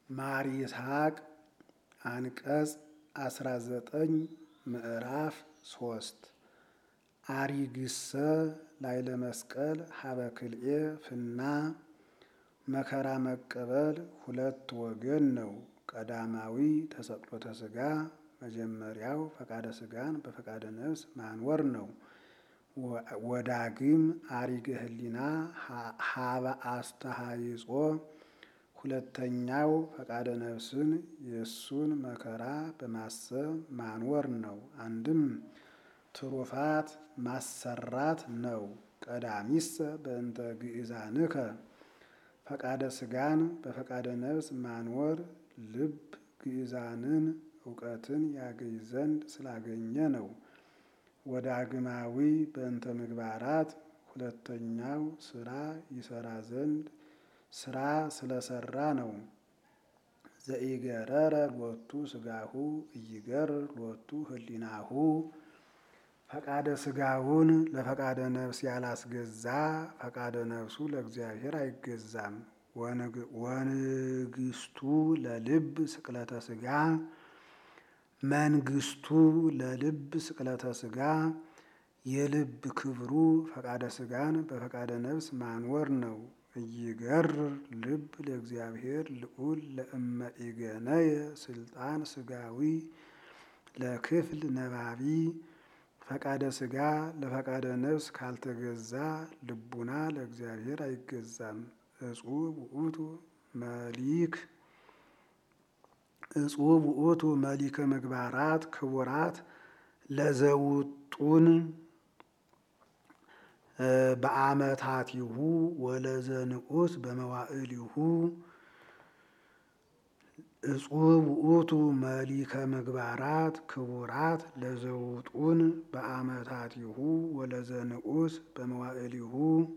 ማር ይስሐቅ አንቀጽ አስራ ዘጠኝ ምዕራፍ ሶስት አሪግሰ ላይለ መስቀል ሀበ ክልኤ ፍና መከራ መቀበል ሁለት ወገን ነው። ቀዳማዊ ተሰቅሎተ ሥጋ መጀመሪያው ፈቃደ ሥጋን በፈቃደ ነፍስ ማንወር ነው። ወዳግም አሪገ ህሊና ሀበ አስተሃይጾ ሁለተኛው ፈቃደ ነፍስን የእሱን መከራ በማሰብ ማንወር ነው። አንድም ትሩፋት ማሰራት ነው። ቀዳሚሰ በእንተ ግእዛንከ ፈቃደ ሥጋን በፈቃደ ነፍስ ማንወር ልብ ግእዛንን እውቀትን ያገኝ ዘንድ ስላገኘ ነው። ወዳግማዊ በእንተ ምግባራት ሁለተኛው ስራ ይሰራ ዘንድ ስራ ስለሰራ ነው። ዘኢገረረ ሎቱ ሥጋሁ እይገርር ሎቱ ህሊናሁ ፈቃደ ሥጋውን ለፈቃደ ነፍስ ያላስገዛ ፈቃደ ነፍሱ ለእግዚአብሔር አይገዛም። ወንግስቱ ለልብ ስቅለተ ሥጋ መንግስቱ ለልብ ስቅለተ ሥጋ የልብ ክብሩ ፈቃደ ሥጋን በፈቃደ ነፍስ ማንወር ነው። እይገርር ልብ ለእግዚአብሔር ልዑል ለእመ ኢገነየ ስልጣን ሥጋዊ ለክፍል ነባቢ ፈቃደ ሥጋ ለፈቃደ ነፍስ ካልተገዛ ልቡና ለእግዚአብሔር አይገዛም። እጹብ ውእቱ መሊክ እጹብ ውእቱ መሊከ ምግባራት ክቡራት ለዘውጡን በአመታቲሁ ወለዘንዑስ በመዋዕሊሁ እጹብ ውእቱ መሊከ ምግባራት ክቡራት ለዘውጡን በአመታቲሁ ወለዘንዑስ በመዋዕሊሁ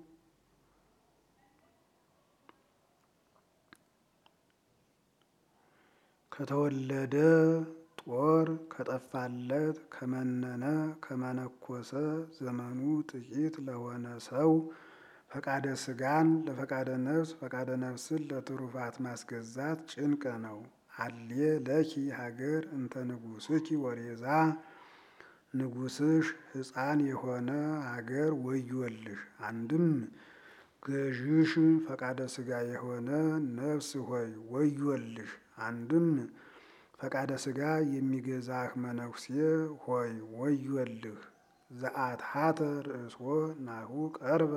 ከተወለደ ጦር ከጠፋለት ከመነነ ከመነኮሰ ዘመኑ ጥቂት ለሆነ ሰው ፈቃደ ሥጋን ለፈቃደ ነፍስ ፈቃደ ነፍስን ለትሩፋት ማስገዛት ጭንቅ ነው። አሌ ለኪ ሀገር እንተ ንጉሥኪ ወሬዛ ንጉሥሽ ሕፃን የሆነ ሀገር ወዮልሽ። አንድም ገዥሽ ፈቃደ ሥጋ የሆነ ነፍስ ሆይ ወዮልሽ። አንድም ፈቃደ ሥጋ የሚገዛህ መነኩሴ ሆይ ወዮልህ። ዘአትሐተ ርእስዎ ናሁ ቀርበ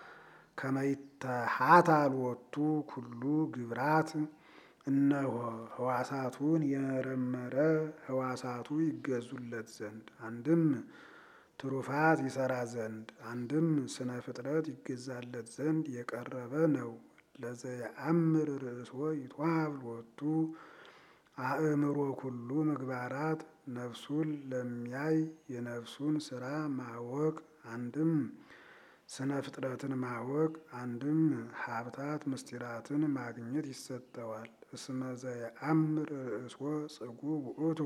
ከመይተሐታ ሎቱ ኩሉ ግብራት እነሆ ህዋሳቱን የመረመረ ህዋሳቱ ይገዙለት ዘንድ አንድም ትሩፋት ይሰራ ዘንድ አንድም ስነ ፍጥረት ይገዛለት ዘንድ የቀረበ ነው። ለዘየአምር ርእስዎ ይትወሀብ ሎቱ አእምሮ ኩሉ ምግባራት ነፍሱን ለሚያይ የነፍሱን ስራ ማወቅ አንድም ስነ ፍጥረትን ማወቅ አንድም ሀብታት ምስጢራትን ማግኘት ይሰጠዋል። እስመ ዘየአምር ርእስዎ ጽጉብ ውእቱ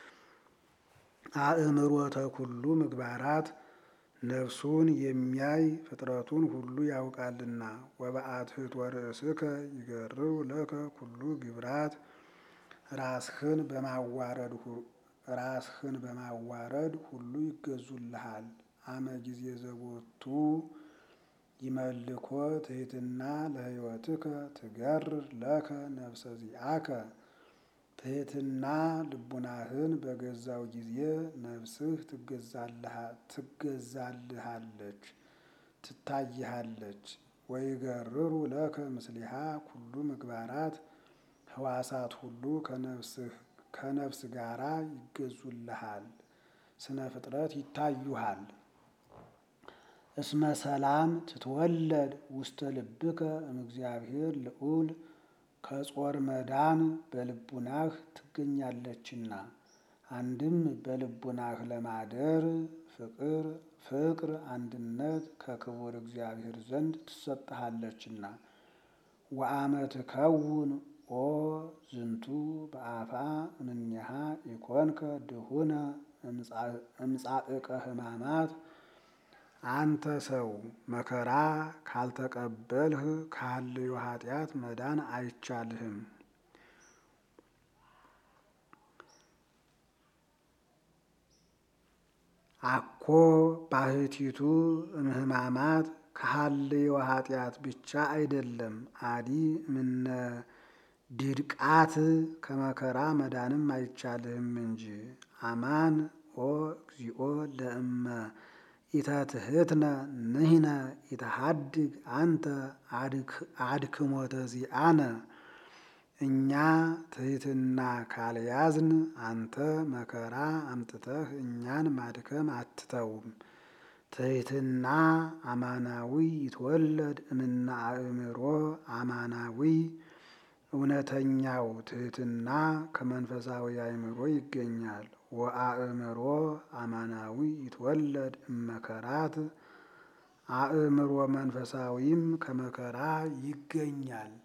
አእምሮተ ኩሉ ምግባራት ነፍሱን የሚያይ ፍጥረቱን ሁሉ ያውቃልና። ወበአትሕቶ ርእስከ ይገርው ለከ ኩሉ ግብራት ራስህን በማዋረድ ራስህን በማዋረድ ሁሉ ይገዙልሃል። አመ ጊዜ ዘቦቱ ይመልኮ ትሕትና ለሕይወትከ ትገርር ለከ ነፍሰ ዚአከ ትሕትና ልቡናህን በገዛው ጊዜ ነፍስህ ትገዛልሃለች ትታይሃለች። ወይገርሩ ለከ ምስሊሃ ኩሉ ምግባራት ህዋሳት ሁሉ ከነፍስ ጋራ ይገዙልሃል፣ ስነ ፍጥረት ይታዩሃል። እስመ ሰላም ትትወለድ ውስተ ልብከ እምእግዚአብሔር ልዑል ከጾር መዳን በልቡናህ ትገኛለችና። አንድም በልቡናህ ለማደር ፍቅር ፍቅር አንድነት ከክቡር እግዚአብሔር ዘንድ ትሰጥሃለችና። ወአመ ትከውን ኦ ዝንቱ በአፋ እምኔሃ ኢኮንከ ድሁነ እምጻእቀ ሕማማት አንተ ሰው መከራ ካልተቀበልህ ካለዩ ኃጢአት መዳን አይቻልህም። አኮ ባህቲቱ እምህማማት ከሀልዮ ኃጢአት ብቻ አይደለም አዲ እምነ ዲድቃት ከመከራ መዳንም አይቻልህም እንጂ አማን ኦ እግዚኦ ለእመ ኢተትህትነ ንሕነ ኢተሃድግ አንተ አድክሞተ ዚአነ እኛ ትሕትና ካልያዝን አንተ መከራ አምጥተህ እኛን ማድከም አትተውም። ትሕትና አማናዊ ይትወለድ እምነ አእምሮ አማናዊ እውነተኛው ትሕትና ከመንፈሳዊ አእምሮ ይገኛል። ወአእምሮ አማናዊ ይትወለድ እመከራት አእምሮ መንፈሳዊም ከመከራ ይገኛል።